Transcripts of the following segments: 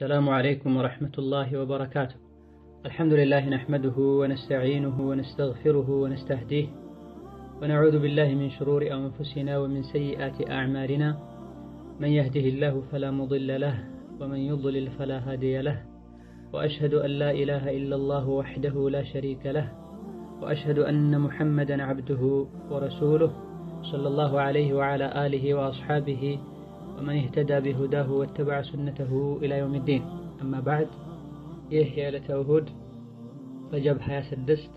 السلام عليكم ورحمة الله وبركاته الحمد لله نحمده ونستعينه ونستغفره ونستهديه ونعوذ بالله من شرور أنفسنا ومن سيئات أعمالنا من يهده الله فلا مضل له ومن يضلل فلا هادي له وأشهد أن لا إله إلا الله وحده لا شريك له وأشهد أن محمدا عبده ورسوله صلى الله عليه وعلى آله وأصحابه ومن اهتدى بهداه واتبع سنته إلى يوم الدين أما بعد ይህ የዕለተ እሁድ ረጀብ 26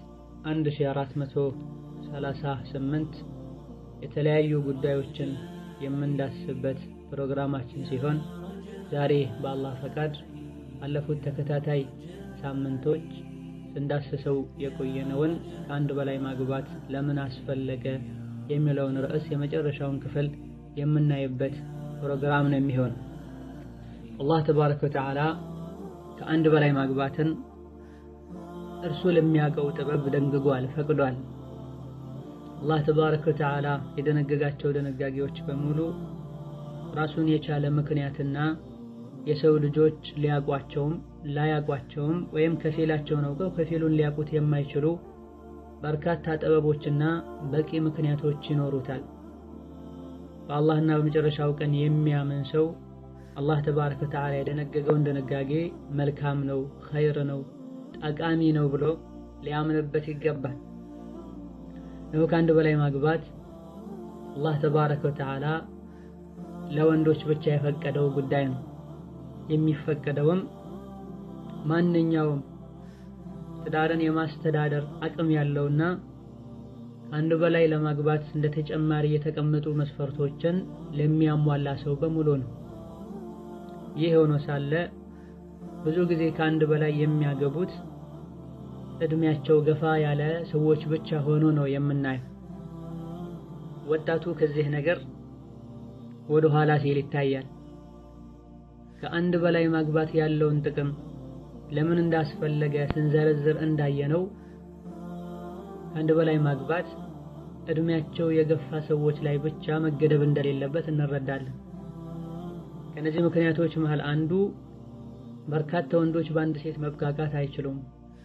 1438 የተለያዩ ጉዳዮችን የምንዳስበት ፕሮግራማችን ሲሆን ዛሬ በአላህ ፈቃድ ባለፉት ተከታታይ ሳምንቶች ስንዳስሰው የቆየነውን ከአንድ በላይ ማግባት ለምን አስፈለገ የሚለውን ርዕስ የመጨረሻውን ክፍል የምናይበት ፕሮግራም ነው የሚሆነው። አላህ ተባረከ ወተዓላ ከአንድ በላይ ማግባትን እርሱ ለሚያውቀው ጥበብ ደንግጓል፣ ፈቅዷል። አላህ ተባረከ ወተዓላ የደነገጋቸው ደነጋጊዎች በሙሉ ራሱን የቻለ ምክንያትና የሰው ልጆች ሊያቋቸውም ላያቋቸውም ወይም ከፊላቸውን አውቀው ከፊሉን ሊያውቁት የማይችሉ በርካታ ጥበቦችና በቂ ምክንያቶች ይኖሩታል። በአላህና በመጨረሻው ቀን የሚያምን ሰው አላህ ተባረከ ወተዓላ የደነገገውን ድንጋጌ መልካም ነው፣ ኸይር ነው፣ ጠቃሚ ነው ብሎ ሊያምንበት ይገባል። ነው ከአንድ በላይ ማግባት አላህ ተባረከ ወተዓላ ለወንዶች ብቻ የፈቀደው ጉዳይ ነው። የሚፈቀደውም ማንኛውም ትዳርን የማስተዳደር አቅም ያለውና ከአንድ በላይ ለማግባት እንደ ተጨማሪ የተቀመጡ መስፈርቶችን ለሚያሟላ ሰው በሙሉ ነው። ይህ ሆኖ ሳለ ብዙ ጊዜ ከአንድ በላይ የሚያገቡት እድሜያቸው ገፋ ያለ ሰዎች ብቻ ሆኖ ነው የምናየው። ወጣቱ ከዚህ ነገር ወደ ኋላ ሲል ይታያል። ከአንድ በላይ ማግባት ያለውን ጥቅም ለምን እንዳስፈለገ ስንዘረዝር እንዳየነው ከአንድ በላይ ማግባት እድሜያቸው የገፋ ሰዎች ላይ ብቻ መገደብ እንደሌለበት እንረዳለን። ከነዚህ ምክንያቶች መሃል አንዱ በርካታ ወንዶች በአንድ ሴት መብቃቃት አይችሉም።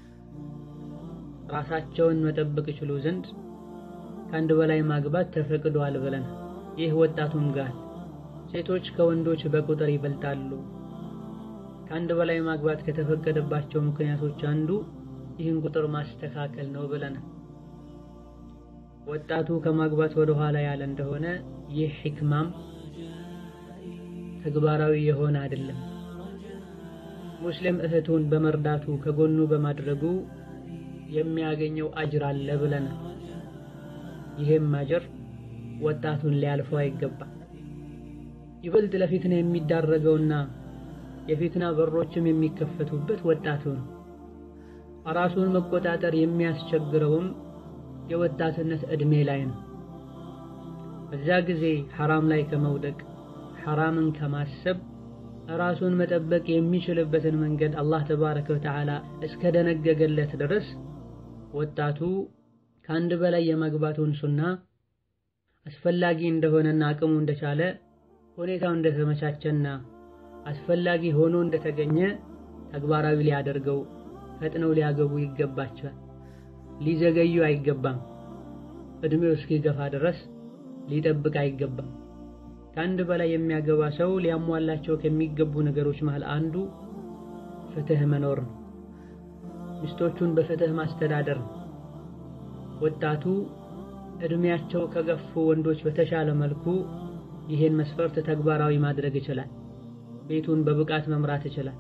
ራሳቸውን መጠበቅ ይችሉ ዘንድ ከአንድ በላይ ማግባት ተፈቅዷል ብለን ይህ ወጣቱም ጋር ሴቶች ከወንዶች በቁጥር ይበልጣሉ። ከአንድ በላይ ማግባት ከተፈቀደባቸው ምክንያቶች አንዱ ይህን ቁጥር ማስተካከል ነው ብለናል። ወጣቱ ከማግባት ወደ ኋላ ያለ እንደሆነ ይህ ሒክማም ተግባራዊ የሆነ አይደለም። ሙስሊም እህቱን በመርዳቱ ከጎኑ በማድረጉ የሚያገኘው አጅር አለ ብለናል። ይህም አጅር ወጣቱን ሊያልፈው አይገባም። ይበልጥ ለፊትና የሚዳረገውና የፊትና በሮችም የሚከፈቱበት ወጣቱ ነው። ራሱን መቆጣጠር የሚያስቸግረውም የወጣትነት ዕድሜ ላይ ነው። በዛ ጊዜ ሐራም ላይ ከመውደቅ ሐራምን ከማሰብ ራሱን መጠበቅ የሚችልበትን መንገድ አላህ ተባረከ ወተዓላ እስከ ደነገገለት ድረስ ወጣቱ ከአንድ በላይ የማግባቱን ሱና አስፈላጊ እንደሆነና አቅሙ እንደቻለ ሁኔታው እንደተመቻቸና አስፈላጊ ሆኖ እንደተገኘ ተግባራዊ ሊያደርገው ፈጥነው ሊያገቡ ይገባቸዋል። ሊዘገዩ አይገባም። እድሜው እስኪገፋ ድረስ ሊጠብቅ አይገባም። ከአንድ በላይ የሚያገባ ሰው ሊያሟላቸው ከሚገቡ ነገሮች መሃል አንዱ ፍትህ መኖር ነው። ሚስቶቹን በፍትህ ማስተዳደር ነው። ወጣቱ እድሜያቸው ከገፉ ወንዶች በተሻለ መልኩ ይህን መስፈርት ተግባራዊ ማድረግ ይችላል። ቤቱን በብቃት መምራት ይችላል፣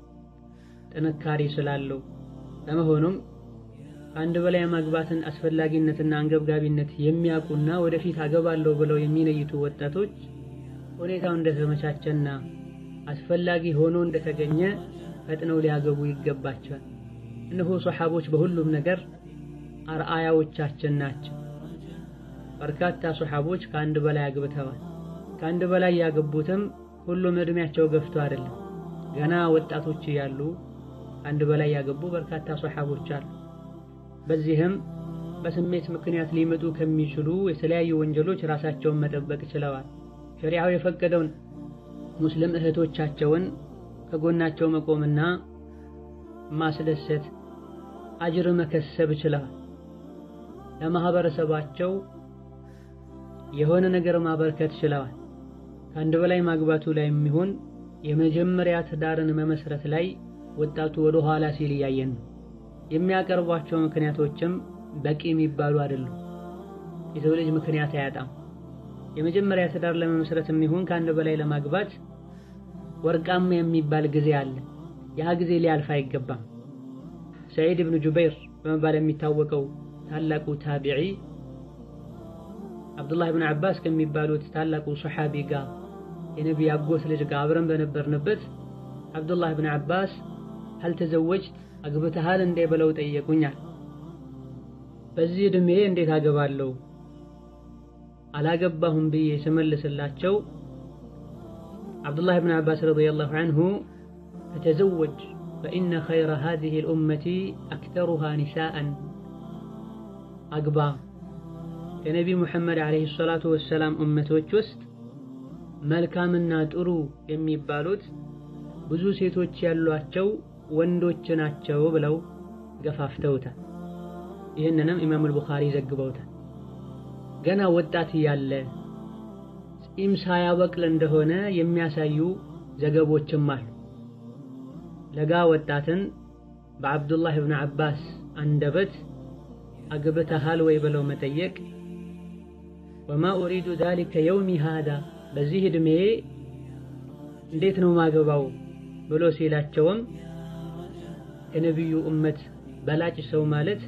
ጥንካሬ ስላለው። በመሆኑም ከአንድ በላይ ማግባትን አስፈላጊነትና አንገብጋቢነት የሚያውቁና ወደፊት አገባለሁ ብለው የሚነይቱ ወጣቶች ሁኔታው እንደተመቻቸና አስፈላጊ ሆኖ እንደተገኘ ፈጥነው ሊያገቡ ይገባቸዋል። እነሆ ሶሐቦች በሁሉም ነገር አርአያዎቻችን ናቸው። በርካታ ሶሐቦች ከአንድ በላይ አግብተዋል። ከአንድ በላይ ያገቡትም ሁሉም እድሜያቸው ገፍቶ አይደለም፣ ገና ወጣቶች እያሉ ከአንድ በላይ ያገቡ በርካታ ሶሐቦች አሉ። በዚህም በስሜት ምክንያት ሊመጡ ከሚችሉ የተለያዩ ወንጀሎች ራሳቸውን መጠበቅ ችለዋል። ሸሪዓው የፈቀደውን ሙስሊም እህቶቻቸውን ከጎናቸው መቆምና ማስደሰት አጅር መከሰብ ችለዋል። ለማህበረሰባቸው የሆነ ነገር ማበርከት ችለዋል። ከአንድ በላይ ማግባቱ ላይ የሚሆን የመጀመሪያ ትዳርን መመስረት ላይ ወጣቱ ወደ ኋላ ሲል እያየን ነው። የሚያቀርቧቸው ምክንያቶችም በቂ የሚባሉ አይደሉም። የሰው ልጅ ምክንያት አያጣም። የመጀመሪያ ትዳር ለመመስረት የሚሆን ከአንድ በላይ ለማግባት ወርቃማ የሚባል ጊዜ አለ። ያ ጊዜ ሊያልፍ አይገባም። ሰዒድ ብኑ ጁበይር በመባል የሚታወቀው ታላቁ ታቢዒ አብዱላህ ብን አባስ ከሚባሉት ታላቁ ሰሓቢ ጋር የነቢይ አጎት ልጅ ጋር አብረን በነበርንበት አብዱላህ ብን አባስ ሀል ተዘወጅት አግብተሃል እንዴ ብለው ጠየቁኛል። በዚህ ዕድሜ እንዴት አገባለሁ አላገባሁም ብዬ ስመልስላቸው አብዱላህ ብን አባስ ረዲየላሁ ዐንሁ ፈተዘወጅ ፈኢነ ኸይረ ሃዚሂል ኡመቲ አክተሩሃ ኒሳአን አግባ ከነቢ ሙሐመድ ዓለይሂ ሰላቱ ወሰላም እመቶች ውስጥ መልካምና ጥሩ የሚባሉት ብዙ ሴቶች ያሏቸው ወንዶች ናቸው ብለው ገፋፍተውታል። ይህንንም ኢማሙል ቡኻሪ ዘግበውታል። ገና ወጣት እያለ ጺም ሳያበቅል እንደሆነ የሚያሳዩ ዘገቦችም አሉ። ለጋ ወጣትን በአብዱላህ ብን አባስ አንደበት አግብተሃል ወይ ብለው መጠየቅ ወማ ኡሪዱ ዛሊከ የውሚ ሃዳ በዚህ ዕድሜ እንዴት ነው ማገባው ብሎ ሲላቸውም ከነቢዩ እመት በላጭ ሰው ማለት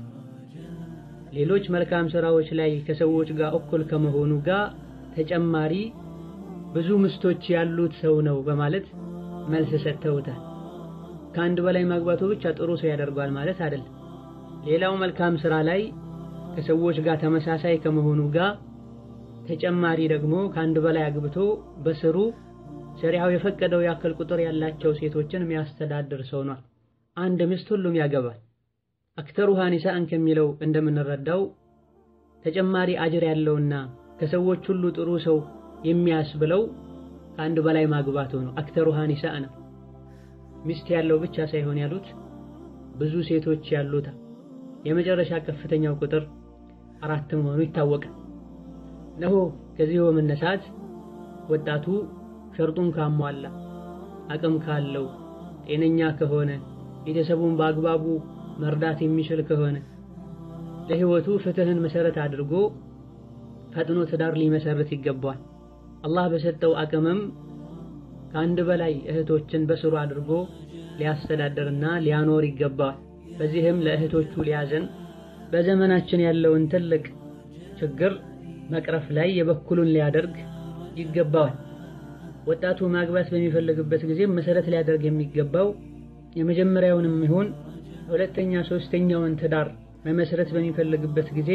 ሌሎች መልካም ስራዎች ላይ ከሰዎች ጋር እኩል ከመሆኑ ጋር ተጨማሪ ብዙ ምስቶች ያሉት ሰው ነው በማለት መልስ ሰጥተውታል። ከአንድ በላይ ማግባቱ ብቻ ጥሩ ሰው ያደርጓል ማለት አይደለም። ሌላው መልካም ስራ ላይ ከሰዎች ጋር ተመሳሳይ ከመሆኑ ጋር ተጨማሪ ደግሞ ከአንድ በላይ አግብቶ በስሩ ሸሪዓው የፈቀደው ያክል ቁጥር ያላቸው ሴቶችን የሚያስተዳድር ሰው ነው። አንድ ሚስት ሁሉም ያገባል። አክተሩሃ ኒሳእን ከሚለው እንደምንረዳው ተጨማሪ አጅር ያለውና ከሰዎች ሁሉ ጥሩ ሰው የሚያስብለው ከአንድ በላይ ማግባቱ ነው። አክተሩሃ ኒሳእ ነው። ሚስት ያለው ብቻ ሳይሆን ያሉት ብዙ ሴቶች ያሉት የመጨረሻ ከፍተኛው ቁጥር አራት መሆኑ ይታወቃል። ነሆ ከዚህ በመነሳት ወጣቱ ሸርጡን ካሟላ አቅም ካለው ጤነኛ ከሆነ ቤተሰቡን በአግባቡ መርዳት የሚችል ከሆነ ለህይወቱ ፍትህን መሰረት አድርጎ ፈጥኖ ትዳር ሊመሰርት ይገባዋል። አላህ በሰጠው አቅምም ከአንድ በላይ እህቶችን በስሩ አድርጎ ሊያስተዳድርና ሊያኖር ይገባዋል። በዚህም ለእህቶቹ ሊያዘን በዘመናችን ያለውን ትልቅ ችግር መቅረፍ ላይ የበኩሉን ሊያደርግ ይገባዋል። ወጣቱ ማግባት በሚፈልግበት ጊዜ መሰረት ሊያደርግ የሚገባው የመጀመሪያውንም ይሁን ሁለተኛ ሶስተኛውን ትዳር መመስረት በሚፈልግበት ጊዜ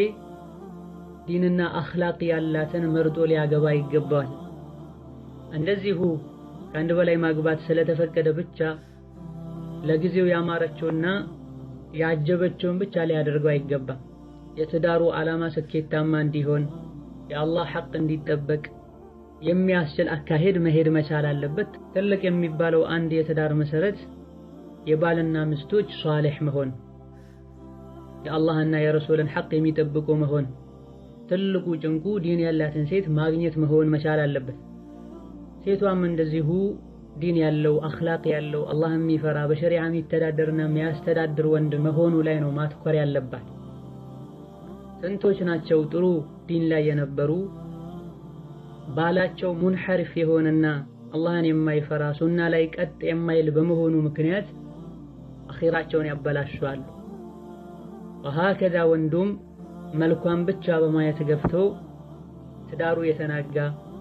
ዲንና አኽላቅ ያላትን መርጦ ሊያገባ ይገባዋል። እንደዚሁ ከአንድ በላይ ማግባት ስለተፈቀደ ብቻ ለጊዜው ያማረችውና ያጀበችውን ብቻ ሊያደርገው አይገባም። የትዳሩ ዓላማ ስኬታማ እንዲሆን የአላህ ሐቅ እንዲጠበቅ የሚያስችል አካሄድ መሄድ መቻል አለበት። ትልቅ የሚባለው አንድ የትዳር መሰረት የባልና ሚስቶች ሷሊሕ መሆን፣ የአላህና የረሱልን ሐቅ የሚጠብቁ መሆን፣ ትልቁ ጭንቁ ዲን ያላትን ሴት ማግኘት መሆን መቻል አለበት። ሴቷም እንደዚሁ ዲን ያለው አኽላቅ ያለው አላህ የሚፈራ በሸሪዓ የሚተዳደርና የሚያስተዳድር ወንድ መሆኑ ላይ ነው ማትኮር ያለባት። ስንቶች ናቸው ጥሩ ዲን ላይ የነበሩ ባላቸው ሙንሐሪፍ የሆነና አላህን የማይፈራ ሱና ላይ ቀጥ የማይል በመሆኑ ምክንያት አኺራቸውን ያበላሻሉ። ወሀከዛ ወንዱም መልኳን ብቻ በማየት ገፍቶ ትዳሩ የተናጋ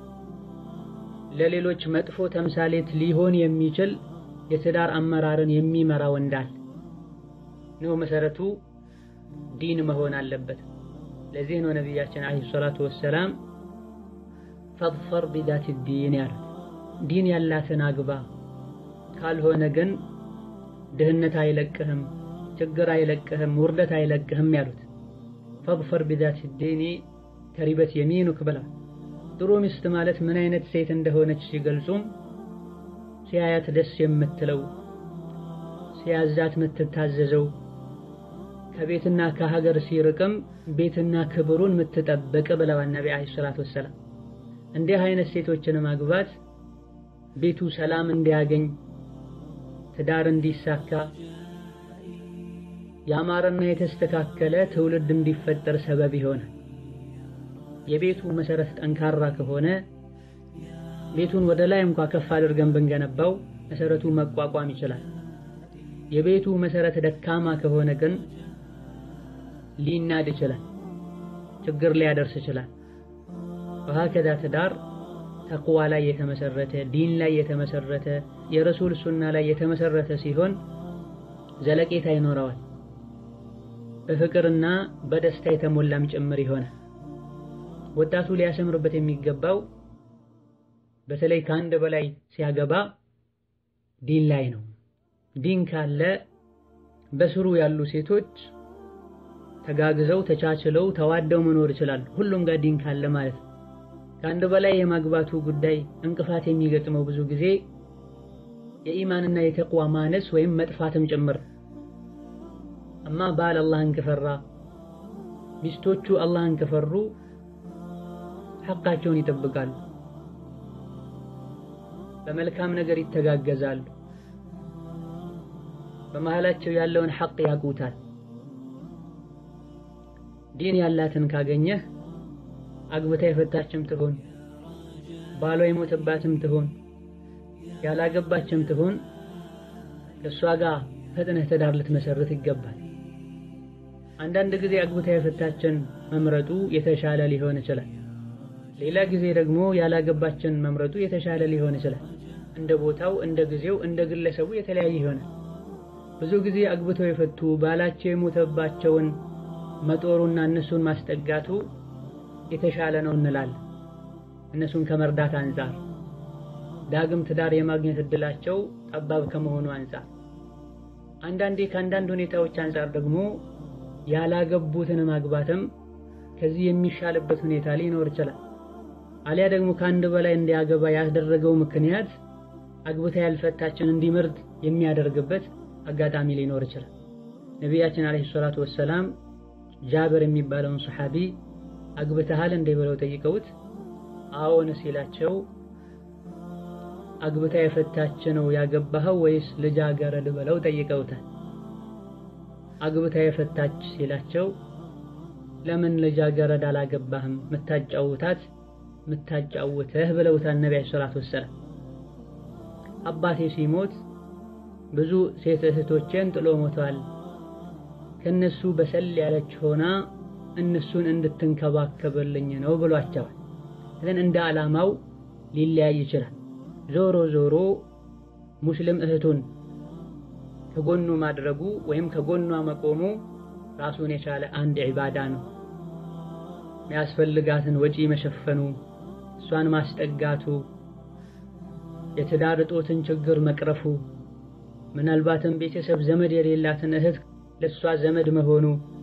ለሌሎች መጥፎ ተምሳሌት ሊሆን የሚችል የትዳር አመራርን የሚመራ ወንዳል ነው። መሰረቱ ዲን መሆን አለበት። ለዚህ ነው ነቢያችን ዓለይሂ ሰላቱ ወሰላም ፈድፈር ቢዛቲ ዲን ያሉት፣ ዲን ያላትን አግባ፣ ካልሆነ ግን ድህነት አይለቅህም፣ ችግር አይለቅህም፣ ውርደት አይለቅህም ያሉት። ፈድፈር ቢዛቲ ዲኒ ተሪበት የሚኑክ ብላ ጥሩ ሚስት ማለት ምን አይነት ሴት እንደሆነች ሲገልጹም ሲያያት ደስ የምትለው ሲያዛት የምትታዘዘው ከቤትና ከሀገር ሲርቅም ቤትና ክብሩን የምትጠብቅ ብለዋል ነቢ ዓለይሂ ሰላቱ ወሰላም። እንዲህ አይነት ሴቶችን ማግባት ቤቱ ሰላም እንዲያገኝ ትዳር እንዲሳካ ያማረና የተስተካከለ ትውልድ እንዲፈጠር ሰበብ ይሆናል። የቤቱ መሰረት ጠንካራ ከሆነ ቤቱን ወደ ላይ እንኳ ከፍ አድርገን ብንገነባው መሰረቱ መቋቋም ይችላል። የቤቱ መሰረት ደካማ ከሆነ ግን ሊናድ ይችላል፣ ችግር ሊያደርስ ይችላል። ወሀከዛ ትዳር ተቅዋ ላይ የተመሰረተ ዲን ላይ የተመሰረተ የረሱል ሱና ላይ የተመሰረተ ሲሆን ዘለቄታ ይኖረዋል። በፍቅርና በደስታ የተሞላም ጭምር ይሆናል። ወጣቱ ሊያሰምርበት የሚገባው በተለይ ከአንድ በላይ ሲያገባ ዲን ላይ ነው። ዲን ካለ በስሩ ያሉ ሴቶች ተጋግዘው ተቻችለው ተዋደው መኖር ይችላሉ። ሁሉም ጋር ዲን ካለ ማለት ነው። ከአንድ በላይ የማግባቱ ጉዳይ እንቅፋት የሚገጥመው ብዙ ጊዜ የኢማንና የተቅዋ ማነስ ወይም መጥፋትም ጭምር። አማ ባል አላህን ከፈራ ሚስቶቹ አላህን ከፈሩ ሐቃቸውን ይጠብቃሉ፣ በመልካም ነገር ይተጋገዛሉ፣ በመሃላቸው ያለውን ሐቅ ያውቁታል። ዲን ያላትን ካገኘህ አግብታ የፈታችም ትሆን ባሏ የሞተባትም ትሆን ያላገባችም ትሆን ከእሷ ጋር ፈጥነህ ትዳር ልትመሰርት ይገባል። አንዳንድ ጊዜ አግብታ የፈታችን መምረጡ የተሻለ ሊሆን ይችላል። ሌላ ጊዜ ደግሞ ያላገባችን መምረጡ የተሻለ ሊሆን ይችላል። እንደ ቦታው፣ እንደ ጊዜው፣ እንደ ግለሰቡ የተለያየ ይሆናል። ብዙ ጊዜ አግብተው የፈቱ ባላቸው የሞተባቸውን መጦሩና እነሱን ማስጠጋቱ የተሻለ ነው እንላለን። እነሱን ከመርዳት አንጻር ዳግም ትዳር የማግኘት እድላቸው ጠባብ ከመሆኑ አንጻር፣ አንዳንዴ ከአንዳንድ ሁኔታዎች አንጻር ደግሞ ያላገቡትን ማግባትም ከዚህ የሚሻልበት ሁኔታ ሊኖር ይችላል። አሊያ ደግሞ ከአንድ በላይ እንዲያገባ ያስደረገው ምክንያት አግብታ ያልፈታችን እንዲመርጥ የሚያደርግበት አጋጣሚ ሊኖር ይችላል። ነቢያችን አለይሂ ሰላቱ ወሰላም ጃብር የሚባለውን ሰሓቢ አግብተሃል እንዴ ብለው ጠይቀውት አዎን ሲላቸው አግብታ የፈታች ነው ያገባኸው ወይስ ልጃገረድ ብለው ጠይቀውታል። አግብታ የፈታች ሲላቸው ለምን ልጃገረድ አላገባህም ምታጫውታት ምታጫውተህ ብለውታል ነቢ ዓለይሂ ሰላቱ ወሰላም። አባቴ ሲሞት ብዙ ሴት እህቶቼን ጥሎ ሞተዋል። ከነሱ በሰል ያለች ሆና እነሱን እንድትንከባከብልኝ ነው ብሏቸዋል። ግን እንደ ዓላማው ሊለያይ ይችላል። ዞሮ ዞሮ ሙስሊም እህቱን ከጎኑ ማድረጉ ወይም ከጎኗ መቆሙ ራሱን የቻለ አንድ ዒባዳ ነው። የሚያስፈልጋትን ወጪ መሸፈኑ፣ እሷን ማስጠጋቱ፣ የትዳር እጦትን ችግር መቅረፉ፣ ምናልባትም ቤተሰብ ዘመድ የሌላትን እህት ለእሷ ዘመድ መሆኑ፣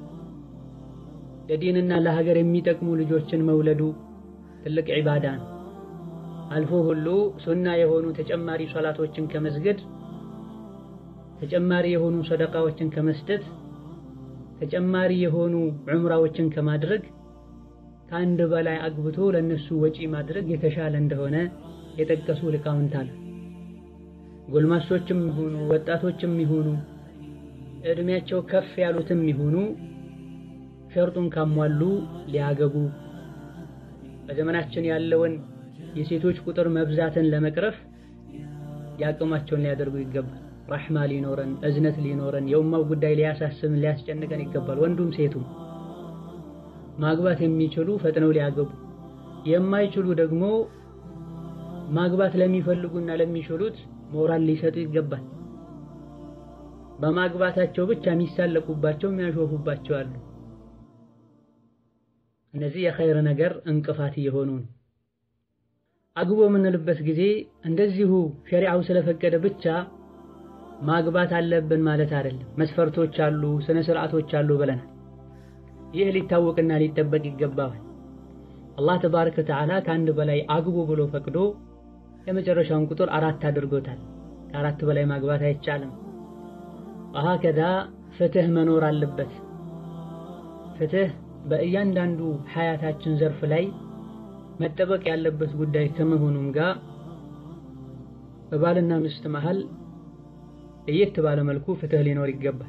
ለዲንና ለሀገር የሚጠቅሙ ልጆችን መውለዱ ትልቅ ዒባዳ ነው። አልፎ ሁሉ ሱና የሆኑ ተጨማሪ ሶላቶችን ከመስገድ ተጨማሪ የሆኑ ሰደቃዎችን ከመስጠት ተጨማሪ የሆኑ ዑምራዎችን ከማድረግ ከአንድ በላይ አግብቶ ለነሱ ወጪ ማድረግ የተሻለ እንደሆነ የጠቀሱ ሊቃውንት አሉ። ጎልማሶችም ይሁኑ ወጣቶችም ይሁኑ እድሜያቸው ከፍ ያሉትም ይሁኑ ሸርጡን ካሟሉ ሊያገቡ በዘመናችን ያለውን የሴቶች ቁጥር መብዛትን ለመቅረፍ ያቅማቸውን ሊያደርጉ ይገባል። ረሕማ ሊኖረን፣ እዝነት ሊኖረን፣ የኡማው ጉዳይ ሊያሳስብን ሊያስጨንቀን ይገባል። ወንዱም ሴቱም ማግባት የሚችሉ ፈጥነው ሊያገቡ፣ የማይችሉ ደግሞ ማግባት ለሚፈልጉና ለሚችሉት ሞራል ሊሰጡ ይገባል። በማግባታቸው ብቻ የሚሳለቁባቸው የሚያሾፉባቸው አሉ። እነዚህ የኸይር ነገር እንቅፋት እየሆኑ ነው። አግቦ የምንልበት ጊዜ እንደዚሁ ሸሪዓው ስለፈቀደ ብቻ ማግባት አለብን ማለት አይደለም። መስፈርቶች አሉ፣ ስነ ስርዓቶች አሉ ብለናል። ይህ ሊታወቅና ሊጠበቅ ይገባዋል። አላህ ተባረከ ወተዓላ ከአንድ በላይ አግቡ ብሎ ፈቅዶ የመጨረሻውን ቁጥር አራት አድርጎታል። ከአራት በላይ ማግባት አይቻልም። ወሀከዛ ፍትህ መኖር አለበት። ፍትህ በእያንዳንዱ ሐያታችን ዘርፍ ላይ መጠበቅ ያለበት ጉዳይ ከመሆኑም ጋር በባልና ሚስት መሃል ለየት ባለ መልኩ ፍትህ ሊኖር ይገባል።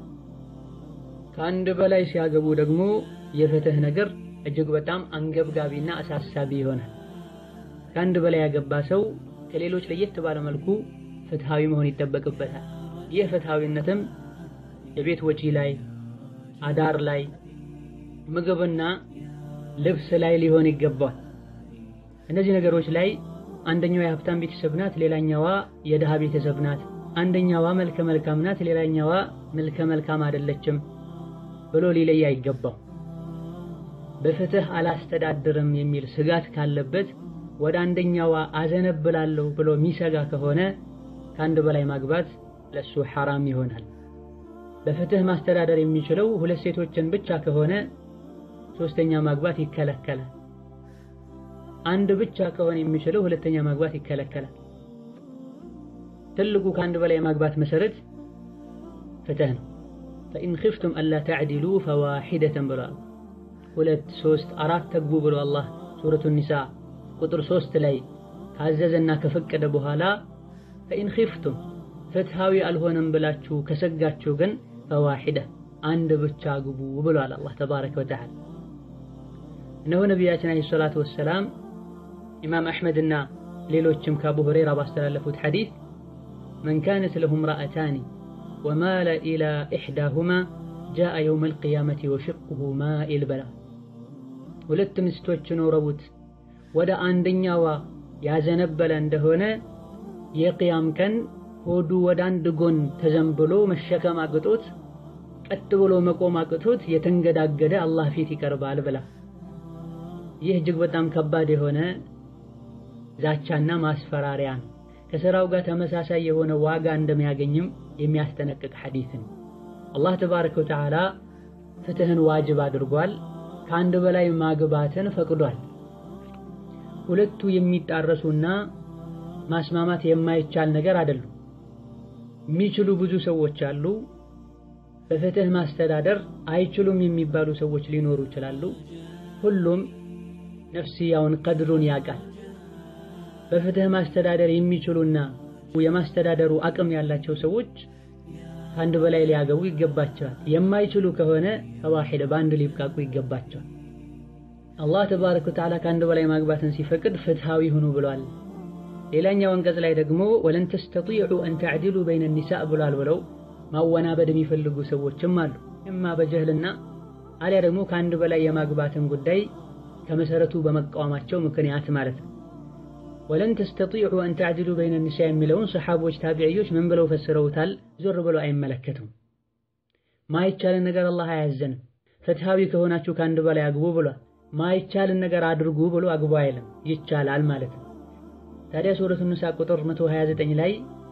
ከአንድ በላይ ሲያገቡ ደግሞ የፍትህ ነገር እጅግ በጣም አንገብጋቢና አሳሳቢ ይሆናል። ከአንድ በላይ ያገባ ሰው ከሌሎች ለየት ባለ መልኩ ፍትሃዊ መሆን ይጠበቅበታል። ይህ ፍትሃዊነትም የቤት ወጪ ላይ፣ አዳር ላይ፣ ምግብና ልብስ ላይ ሊሆን ይገባል። እነዚህ ነገሮች ላይ አንደኛዋ የሀብታም ቤተሰብ ናት፣ ሌላኛዋ የድሃ ቤተሰብ ናት። አንደኛዋ መልከ መልካም ናት፣ ሌላኛዋ መልከ መልካም አይደለችም ብሎ ሊለይ አይገባው። በፍትህ አላስተዳድርም የሚል ስጋት ካለበት ወደ አንደኛዋ አዘነብላለሁ ብሎ የሚሰጋ ከሆነ ከአንድ በላይ ማግባት ለሱ ሐራም ይሆናል። በፍትህ ማስተዳደር የሚችለው ሁለት ሴቶችን ብቻ ከሆነ ሶስተኛ ማግባት ይከለከላል። አንድ ብቻ ከሆነ የሚችለው ሁለተኛ ማግባት ይከለከላል። ትልቁ ከአንድ በላይ ማግባት መሰረት ፍትህ ነው። ፈኢን ኺፍቱም አላ ተዕዲሉ ፈዋሒደተን ብሏል። ሁለት ሶስት አራት ተግቡ ብሎ አላህ ሱረቱ ኒሳ ቁጥር ሶስት ላይ ካዘዘና ከፈቀደ በኋላ ፈኢን ኺፍቱም ፍትሃዊ አልሆነም ብላችሁ ከሰጋችሁ ግን ፈዋሒደ አንድ ብቻ ግቡ ብሏል አላህ ተባረከ ወተዓላ። እነሆ ነቢያችን ዓለይሂ ሰላቱ ወሰላም ኢማም አሕመድና ሌሎችም ከአቡ ሁረይራ ባስተላለፉት ሐዲስ መን ካነት ለሁ እምረአታኒ ወማለ ኢላ ኢሕዳሁማ ጃአ የውመል ቂያመቲ ወሽቅሁ ማኢል በላ ሁለት ሚስቶች ኖረውት ወደ አንደኛዋ ያዘነበለ እንደሆነ የቅያም ቀን ሆዱ ወደ አንድ ጎን ተዘንብሎ መሸከም አቅቶት ቀጥ ብሎ መቆም አቅቶት የተንገዳገደ አላህ ፊት ይቀርባል ብላ። ይህ እጅግ በጣም ከባድ የሆነ ዛቻና ማስፈራሪያ ነው። ከሥራው ጋር ተመሳሳይ የሆነ ዋጋ እንደሚያገኝም የሚያስጠነቅቅ ሐዲስ ነው። አላህ ተባረከ ወተዓላ ፍትህን ዋጅብ አድርጓል። ከአንድ በላይ ማግባትን ፈቅዷል። ሁለቱ የሚጣረሱና ማስማማት የማይቻል ነገር አይደሉም። የሚችሉ ብዙ ሰዎች አሉ። በፍትህ ማስተዳደር አይችሉም የሚባሉ ሰዎች ሊኖሩ ይችላሉ። ሁሉም ነፍስያውን ቀድሩን ያውቃል። በፍትህ ማስተዳደር የሚችሉና የማስተዳደሩ አቅም ያላቸው ሰዎች ከአንድ በላይ ሊያገቡ ይገባቸዋል። የማይችሉ ከሆነ ፈዋሒደ በአንድ ሊብቃቁ ይገባቸዋል። አላህ ተባረከ ወተዓላ ከአንድ በላይ ማግባትን ሲፈቅድ ፍትሃዊ ሁኑ ብሏል። ሌላኛው አንቀጽ ላይ ደግሞ ወለን ተስተጢዑ አን ተዕዲሉ በይነ ኒሳእ ብሏል ብለው ማወናበድ የሚፈልጉ ሰዎችም አሉ። እማ በጀህልና አሊያ ደግሞ ከአንድ በላይ የማግባትን ጉዳይ ከመሰረቱ በመቃወማቸው ምክንያት ማለት ነው። ወለን ተስተጢዑ አን ተዕዲሉ በይነ ኒሳእ የሚለውን ሰሓቦች፣ ታቢዕዮች ምን ብለው ፈስረውታል? ዞር ብለው አይመለከቱም። ማይቻልን ነገር አላህ አያዘንም። ፍትሃዊ ከሆናችሁ ከአንድ በላይ አግቡ ብሏል። ማይቻልን ነገር አድርጉ ብሎ አግቡ አይልም። ይቻላል ማለት ነው። ታዲያ ሱረቱ ኒሳ ቁጥር 129 ላይ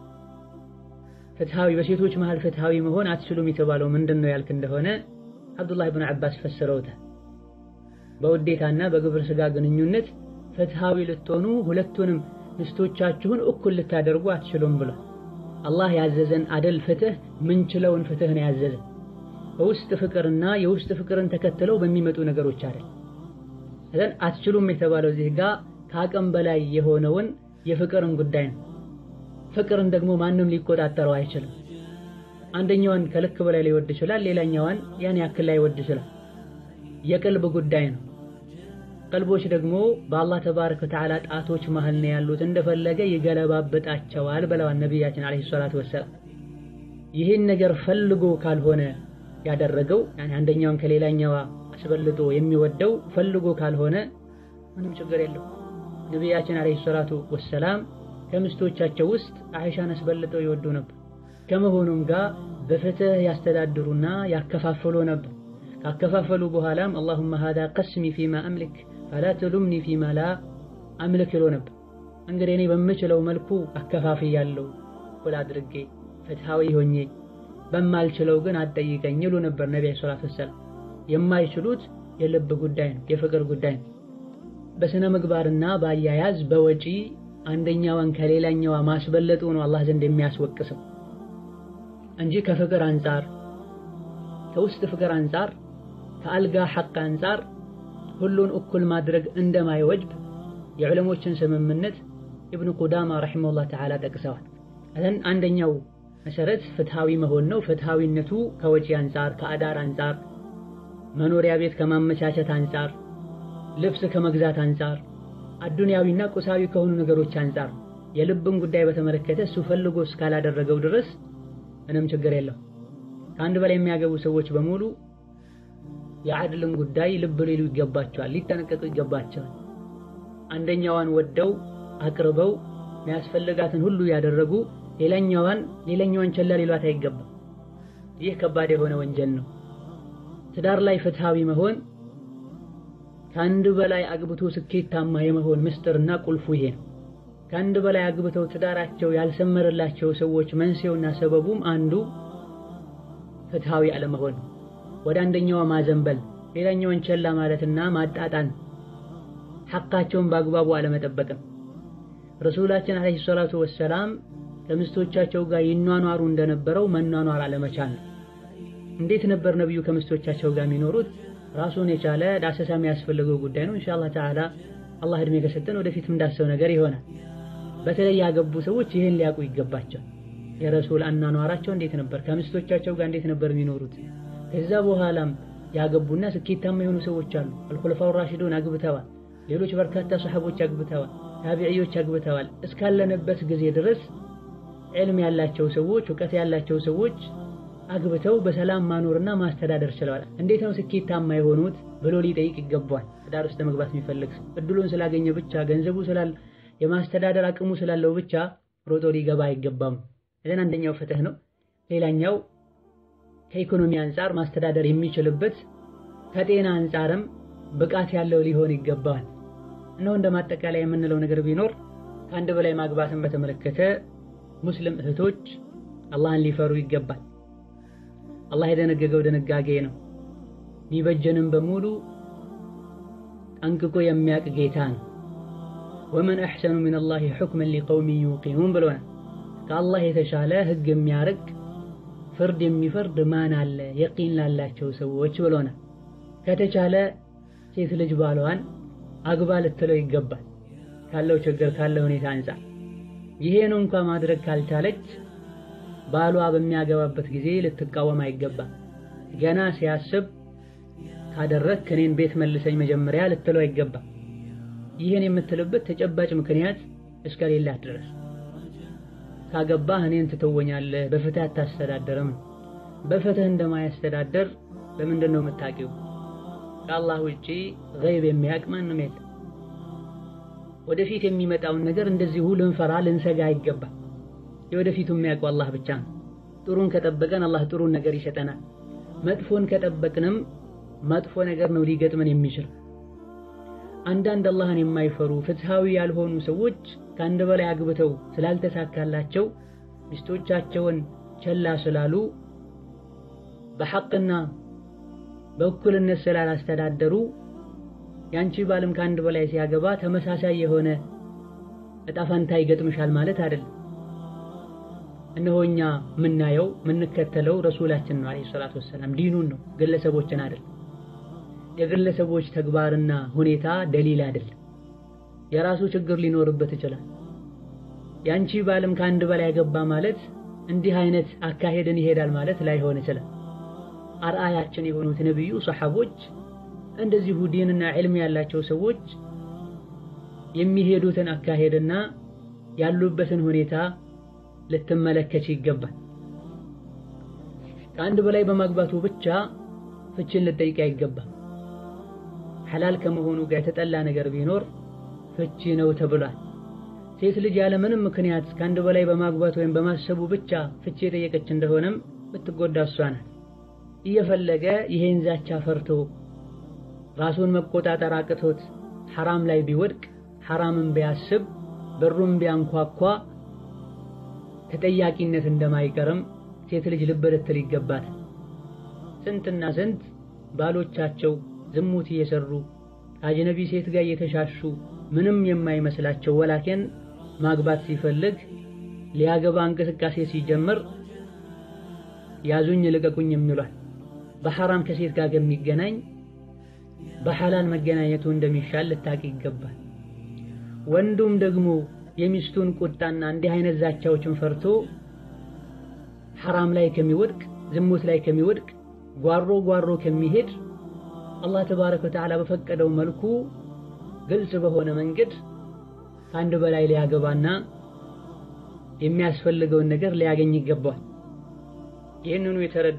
ፍትሃዊ በሴቶች መሃል ፍትሃዊ መሆን አትችሉም የተባለው ምንድን ነው ያልክ እንደሆነ አብዱላህ ብን አባስ ፈስረውታል። በውዴታና በግብረ ስጋ ግንኙነት ፍትሃዊ ልትሆኑ ሁለቱንም ሚስቶቻችሁን እኩል ልታደርጉ አትችሉም ብሏል። አላህ ያዘዘን አደል ፍትህ ምንችለውን ፍትህ ነው ያዘዘን። በውስጥ ፍቅርና የውስጥ ፍቅርን ተከትለው በሚመጡ ነገሮች አይደል። እዘን አትችሉም የተባለው እዚህ ጋር ከአቅም በላይ የሆነውን የፍቅርን ጉዳይ ነው። ፍቅርን ደግሞ ማንም ሊቆጣጠረው አይችልም። አንደኛዋን ከልክ በላይ ሊወድ ይችላል፣ ሌላኛዋን ያን ያክል ላይወድ ይችላል። የቀልብ ጉዳይ ነው። ቀልቦች ደግሞ በአላህ ተባረከ ወተዓላ ጣቶች መሃል ነው ያሉት፣ እንደፈለገ ይገለባበጣቸዋል ብለዋል ነቢያችን ዓለይሂ ሰላቱ ወሰላም። ይህን ነገር ፈልጎ ካልሆነ ያደረገው ያኔ አንደኛውን ከሌላኛዋ አስበልጦ የሚወደው ፈልጎ ካልሆነ ምንም ችግር የለው። ነቢያችን ዓለይሂ ሰላቱ ወሰላም ከምስቶቻቸው ውስጥ አይሻን አስበልጠው ይወዱ ነበር። ከመሆኑም ጋር በፍትህ ያስተዳድሩና ያከፋፈሉ ነበር። ካከፋፈሉ በኋላም አላሁመ ሃዛ ቀስሚ ፊማ አምልክ ፈላ ትሉምኒ ፊማ ላ አምልክ ይሎ ነበር። እንግዲህ እኔ በምችለው መልኩ አከፋፍያለሁ እኩል አድርጌ ፍትሃዊ ሆኜ በማልችለው ግን አትጠይቀኝ ይሉ ነበር ነቢ ዓለይሂ ሰላቱ ወሰላም። የማይችሉት የልብ ጉዳይ ነው፣ የፍቅር ጉዳይ ነው። በስነ ምግባርና በአያያዝ በወጪ አንደኛዋን ከሌላኛዋ ማስበለጡ ነው አላህ ዘንድ የሚያስወቅሰው እንጂ ከፍቅር አንጻር ከውስጥ ፍቅር አንጻር ከአልጋ ሐቅ አንጻር ሁሉን እኩል ማድረግ እንደማይወጅብ የዑለሞችን ስምምነት ኢብኑ ቁዳማ ረሒመሁላህ ተዓላ ጠቅሰዋል። እዘን አንደኛው መሰረት ፍትሃዊ መሆን ነው። ፍትሃዊነቱ ከወጪ አንጻር፣ ከአዳር አንጻር፣ መኖሪያ ቤት ከማመቻቸት አንጻር፣ ልብስ ከመግዛት አንጻር፣ አዱንያዊና ቁሳዊ ከሆኑ ነገሮች አንጻር የልብን ጉዳይ በተመለከተ እሱ ፈልጎ እስካላደረገው ድረስ ምንም ችግር የለው። ከአንድ በላይ የሚያገቡ ሰዎች በሙሉ የዓድልን ጉዳይ ልብ ሊሉ ይገባቸዋል፣ ሊጠነቀቁ ይገባቸዋል። አንደኛዋን ወደው አቅርበው የሚያስፈልጋትን ሁሉ ያደረጉ ሌላኛዋን ሌላኛዋን ቸላ ሊሏት አይገባም። ይህ ከባድ የሆነ ወንጀል ነው። ትዳር ላይ ፍትሃዊ መሆን ከአንድ በላይ አግብቶ ስኬታማ የመሆን ምስጢርና ቁልፉ ይሄ ነው። ከአንድ በላይ አግብተው ትዳራቸው ያልሰመረላቸው ሰዎች መንስኤውና ሰበቡም አንዱ ፍትሃዊ አለመሆን፣ ወደ አንደኛዋ ማዘንበል፣ ሌላኛዋን ቸላ ማለትና ማጣጣን፣ ሐቃቸውን በአግባቡ አለመጠበቅም። ረሱላችን ዓለይሂ ሰላቱ ወሰላም ከሚስቶቻቸው ጋር ይኗኗሩ እንደነበረው መኗኗር አለመቻል ነው። እንዴት ነበር ነብዩ ከሚስቶቻቸው ጋር የሚኖሩት? ራሱን የቻለ ዳሰሳ የሚያስፈልገው ጉዳይ ነው። ኢንሻአላህ ተዓላ አላህ እድሜ ከሰጠን ወደፊት እንዳሰው ነገር ይሆናል። በተለይ ያገቡ ሰዎች ይህን ሊያውቁ ይገባቸው። የረሱል አኗኗራቸው እንዴት ነበር? ከሚስቶቻቸው ጋር እንዴት ነበር የሚኖሩት? ከዛ በኋላም ያገቡና ስኬታማ የሆኑ ሰዎች አሉ። አልኹለፋው ራሺዱን አግብተዋል። ሌሎች በርካታ ሰሐቦች አግብተዋል። ታቢዕዮች አግብተዋል። እስካለንበት ጊዜ ድረስ ዕልም ያላቸው ሰዎች እውቀት ያላቸው ሰዎች አግብተው በሰላም ማኖርና ማስተዳደር ችለዋል። እንዴት ነው ስኬታማ የሆኑት ብሎ ሊጠይቅ ይገባዋል። ትዳር ውስጥ ለመግባት የሚፈልግ ሰው እድሉን ስላገኘ ብቻ ገንዘቡ ስላል የማስተዳደር አቅሙ ስላለው ብቻ ሮጦ ሊገባ አይገባም። እዘን አንደኛው ፍትህ ነው። ሌላኛው ከኢኮኖሚ አንጻር ማስተዳደር የሚችልበት ከጤና አንጻርም ብቃት ያለው ሊሆን ይገባዋል። እነሆ እንደ ማጠቃለያ የምንለው ነገር ቢኖር ከአንድ በላይ ማግባትን በተመለከተ ሙስሊም እህቶች አላህን ሊፈሩ ይገባል። አላህ የደነገገው ድንጋጌ ነው። ሚበጀንም በሙሉ ጠንቅቆ የሚያቅ ጌታ ነው። ወመን አሕሰኑ ሚነላሂ ሑክመን ሊቀውሚን ዩቂኑን ብሎናል። ከአላህ የተሻለ ህግ የሚያርቅ ፍርድ የሚፈርድ ማን አለ የቂን ላላቸው ሰዎች ብሎናል። ከተቻለ ሴት ልጅ ባሏን አግባ ልትለው ይገባል ካለው ችግር ካለው ሁኔታ አንጻር። ይሄን እንኳ ማድረግ ካልቻለች ባሏ በሚያገባበት ጊዜ ልትቃወም አይገባም። ገና ሲያስብ ካደረግክ እኔን ቤት መልሰኝ መጀመሪያ ልትለው አይገባም። ይህን የምትልበት ተጨባጭ ምክንያት እስከሌላት ድረስ ካገባህ እኔን ትተወኛለህ፣ በፍትህ አታስተዳደርም። በፍትህ እንደማያስተዳደር በምንድን ነው የምታውቂው? ከአላህ ውጪ ገይብ የሚያውቅ ማንም የለም። ወደፊት የሚመጣውን ነገር እንደዚሁ ልንፈራ ልንሰጋ አይገባም። የወደፊቱ የሚያውቀው አላህ ብቻ ነው። ጥሩን ከጠበቀን አላህ ጥሩን ነገር ይሰጠናል። መጥፎን ከጠበቅንም መጥፎ ነገር ነው ሊገጥመን የሚችል። አንዳንድ አላህን የማይፈሩ ፍትሃዊ ያልሆኑ ሰዎች ከአንድ በላይ አግብተው ስላልተሳካላቸው ሚስቶቻቸውን ቸላ ስላሉ በሐቅና በእኩልነት ስላላስተዳደሩ ያንቺ ባልም ከአንድ በላይ ሲያገባ ተመሳሳይ የሆነ እጣ ፈንታ ይገጥምሻል ማለት አይደለም። እነሆ እኛ የምናየው የምንከተለው ረሱላችን ነው አለይሂ ሰላቱ ወሰላም፣ ዲኑን ነው፣ ግለሰቦችን አይደለም። የግለሰቦች ተግባርና ሁኔታ ደሊል አይደለም። የራሱ ችግር ሊኖርበት ይችላል። ያንቺ ባልም ከአንድ በላይ ያገባ ማለት እንዲህ አይነት አካሄድን ይሄዳል ማለት ላይሆን ይችላል። አርአያችን የሆኑት ነቢዩ ሰሐቦች፣ እንደዚሁ ዲንና ዕልም ያላቸው ሰዎች የሚሄዱትን አካሄድና ያሉበትን ሁኔታ ልትመለከች ይገባል። ከአንድ በላይ በማግባቱ ብቻ ፍችን ልጠይቅ አይገባም። ሐላል ከመሆኑ ጋር የተጠላ ነገር ቢኖር ፍቺ ነው ተብሏል። ሴት ልጅ ያለ ምንም ምክንያት ከአንድ በላይ በማግባት ወይም በማሰቡ ብቻ ፍቺ የጠየቀች እንደሆነም ብትጎዳ እሷ ናት። እየፈለገ ይሄን ዛቻ ፈርቶ ራሱን መቆጣጠር አቅቶት ሐራም ላይ ቢወድቅ ሐራምን ቢያስብ በሩን ቢያንኳኳ ተጠያቂነት እንደማይቀርም ሴት ልጅ ልብ ልትል ይገባታል። ስንትና ስንት ባሎቻቸው ዝሙት እየሰሩ ከአጅነቢ ሴት ጋር እየተሻሹ ምንም የማይመስላቸው ወላኪን ማግባት ሲፈልግ ሊያገባ እንቅስቃሴ ሲጀምር ያዙኝ ልቀቁኝ የሚሏል። በሐራም ከሴት ጋር ከሚገናኝ በሐላል መገናኘቱ እንደሚሻል ልታቅ ይገባል። ወንዱም ደግሞ የሚስቱን ቁጣና እንዲህ አይነት ዛቻዎችን ፈርቶ ሐራም ላይ ከሚወድቅ ዝሙት ላይ ከሚወድቅ ጓሮ ጓሮ ከሚሄድ አላህ ተባረከ ወተዓላ በፈቀደው መልኩ ግልጽ በሆነ መንገድ ከአንድ በላይ ሊያገባና የሚያስፈልገውን ነገር ሊያገኝ ይገባል። ይህንኑ የተረዱ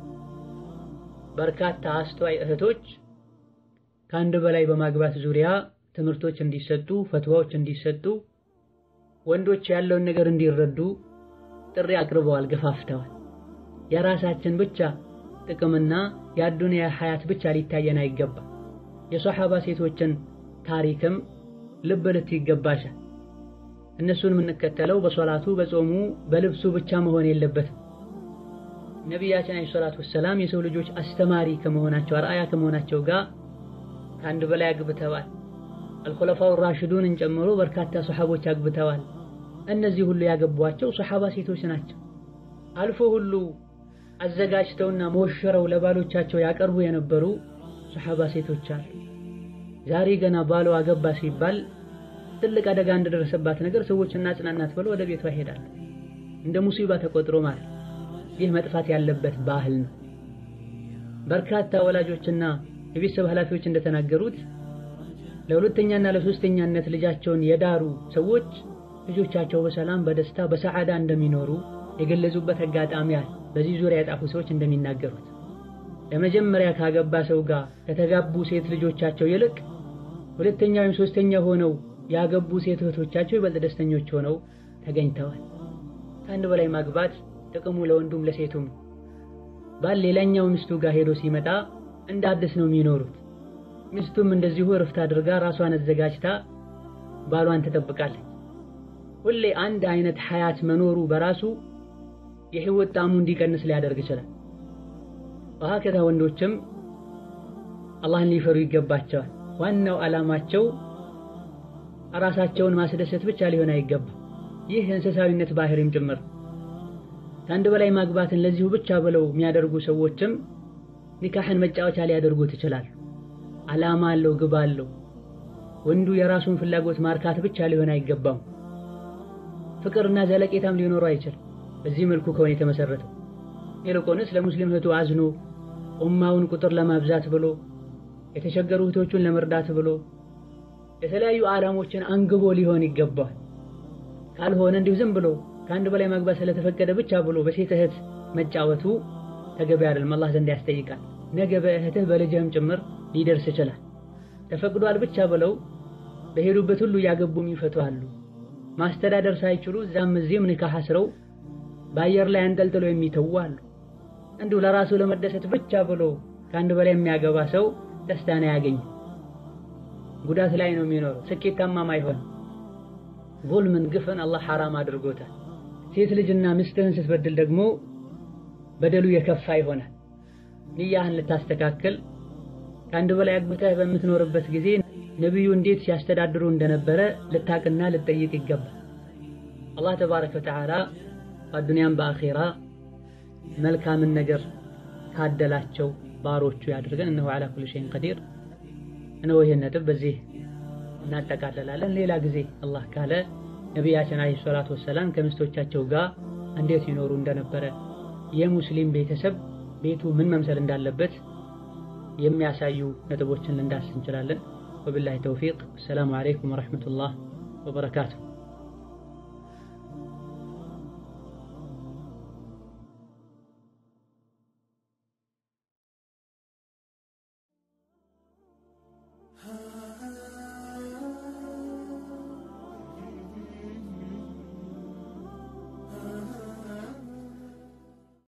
በርካታ አስተዋይ እህቶች ከአንድ በላይ በማግባት ዙሪያ ትምህርቶች እንዲሰጡ፣ ፈትዋዎች እንዲሰጡ፣ ወንዶች ያለውን ነገር እንዲረዱ ጥሪ አቅርበዋል፣ ገፋፍተዋል። የራሳችን ብቻ ጥቅምና የአዱንያ ሐያት ብቻ ሊታየን አይገባ። የሶሐባ ሴቶችን ታሪክም ልብ ልት ይገባሻል። እነሱን የምንከተለው በሶላቱ በጾሙ በልብሱ ብቻ መሆን የለበትም። ነቢያችን አለይሂ ሰላቱ ወሰላም የሰው ልጆች አስተማሪ ከመሆናቸው አርአያ ከመሆናቸው ጋር ከአንድ በላይ አግብተዋል። አልኹለፋው ራሽዱንን ጨምሮ በርካታ ሶሐቦች አግብተዋል። እነዚህ ሁሉ ያገቧቸው ሶሐባ ሴቶች ናቸው። አልፎ ሁሉ አዘጋጅተውና ሞሽረው ለባሎቻቸው ያቀርቡ የነበሩ ሶሐባ ሴቶች አሉ። ዛሬ ገና ባሏ አገባ ሲባል ትልቅ አደጋ እንደደረሰባት ነገር ሰዎች እናጽናናት ብለው ወደ ቤቷ ይሄዳል። እንደ ሙሲባ ተቆጥሮ ማለት ይህ መጥፋት ያለበት ባህል ነው። በርካታ ወላጆችና የቤተሰብ ኃላፊዎች እንደተናገሩት ለሁለተኛና ለሶስተኛነት ልጃቸውን የዳሩ ሰዎች ልጆቻቸው በሰላም በደስታ በሰዓዳ እንደሚኖሩ የገለጹበት አጋጣሚ አለ። በዚህ ዙሪያ የጻፉ ሰዎች እንደሚናገሩት ለመጀመሪያ ካገባ ሰው ጋር ከተጋቡ ሴት ልጆቻቸው ይልቅ ሁለተኛ ወይም ሶስተኛ ሆነው ያገቡ ሴት እህቶቻቸው ይበልጥ ደስተኞች ሆነው ተገኝተዋል። ከአንድ በላይ ማግባት ጥቅሙ ለወንዱም ለሴቱም። ባል ሌላኛው ሚስቱ ጋር ሄዶ ሲመጣ እንደ አዲስ ነው የሚኖሩት። ሚስቱም እንደዚሁ እርፍት አድርጋ ራሷን አዘጋጅታ ባሏን ትጠብቃለች። ሁሌ አንድ አይነት ሐያት መኖሩ በራሱ የህይወት ጣዕሙ እንዲቀንስ ሊያደርግ ይችላል። ወሀከዛ ወንዶችም አላህን ሊፈሩ ይገባቸዋል። ዋናው ዓላማቸው ራሳቸውን ማስደሰት ብቻ ሊሆን አይገባም። ይህ የእንስሳዊነት ባህሪም ጭምር። ከአንድ በላይ ማግባትን ለዚሁ ብቻ ብለው የሚያደርጉ ሰዎችም ኒካህን መጫወቻ ሊያደርጉት ይችላሉ። ዓላማ አለው፣ ግብ አለው። ወንዱ የራሱን ፍላጎት ማርካት ብቻ ሊሆን አይገባም። ፍቅርና ዘለቄታም ሊኖረው አይችልም። በዚህ መልኩ ከሆነ የተመሰረተው ይልቁንስ ለሙስሊም እህቱ አዝኖ ኡማውን ቁጥር ለማብዛት ብሎ የተቸገሩ እህቶቹን ለመርዳት ብሎ የተለያዩ ዓላሞችን አንግቦ ሊሆን ይገባል። ካልሆነ እንዲሁ ዝም ብሎ ከአንድ በላይ ማግባት ስለተፈቀደ ብቻ ብሎ በሴት እህት መጫወቱ ተገቢ አይደለም፣ አላህ ዘንድ ያስጠይቃል። ነገ በእህትህ በልጅህም ጭምር ሊደርስ ይችላል። ተፈቅዷል ብቻ ብለው በሄዱበት ሁሉ እያገቡ የሚፈቱ አሉ። ማስተዳደር ሳይችሉ እዛም እዚህም ኒካህ አስረው በአየር ላይ አንጠልጥሎ የሚተዉ አሉ። እንዲሁ ለራሱ ለመደሰት ብቻ ብሎ ከአንድ በላይ የሚያገባ ሰው ደስታን አያገኝም። ጉዳት ላይ ነው የሚኖረው። ስኬታማም አይሆንም። ዙልምን፣ ግፍን አላህ ሐራም አድርጎታል። ሴት ልጅና ሚስትህን ስትበድል ደግሞ በደሉ የከፋ ይሆናል። ንያህን ልታስተካክል ከአንድ በላይ አግብተህ በምትኖርበት ጊዜ ነቢዩ እንዴት ሲያስተዳድሩ እንደነበረ ልታቅና ልጠይቅ ይገባል። አላህ ተባረከ ወተዓላ በአዱንያም በአኼራ መልካምን ነገር ካደላቸው ባሮቹ ያድርገን። እነሆ ዓላ ኩሊ ሸይን ቀዲር። እነሆ ይህን ነጥብ በዚህ እናጠቃለላለን። ሌላ ጊዜ አላህ ካለ ነቢያችን ዓለይሂ ሰላቱ ወሰላም ከሚስቶቻቸው ጋር እንዴት ይኖሩ እንደነበረ የሙስሊም ቤተሰብ ቤቱ ምን መምሰል እንዳለበት የሚያሳዩ ነጥቦችን ልንዳስስ እንችላለን። ወቢላሂ ተውፊቅ። አሰላሙ ዓለይኩም ወረሕመቱላህ ወበረካቱሁ።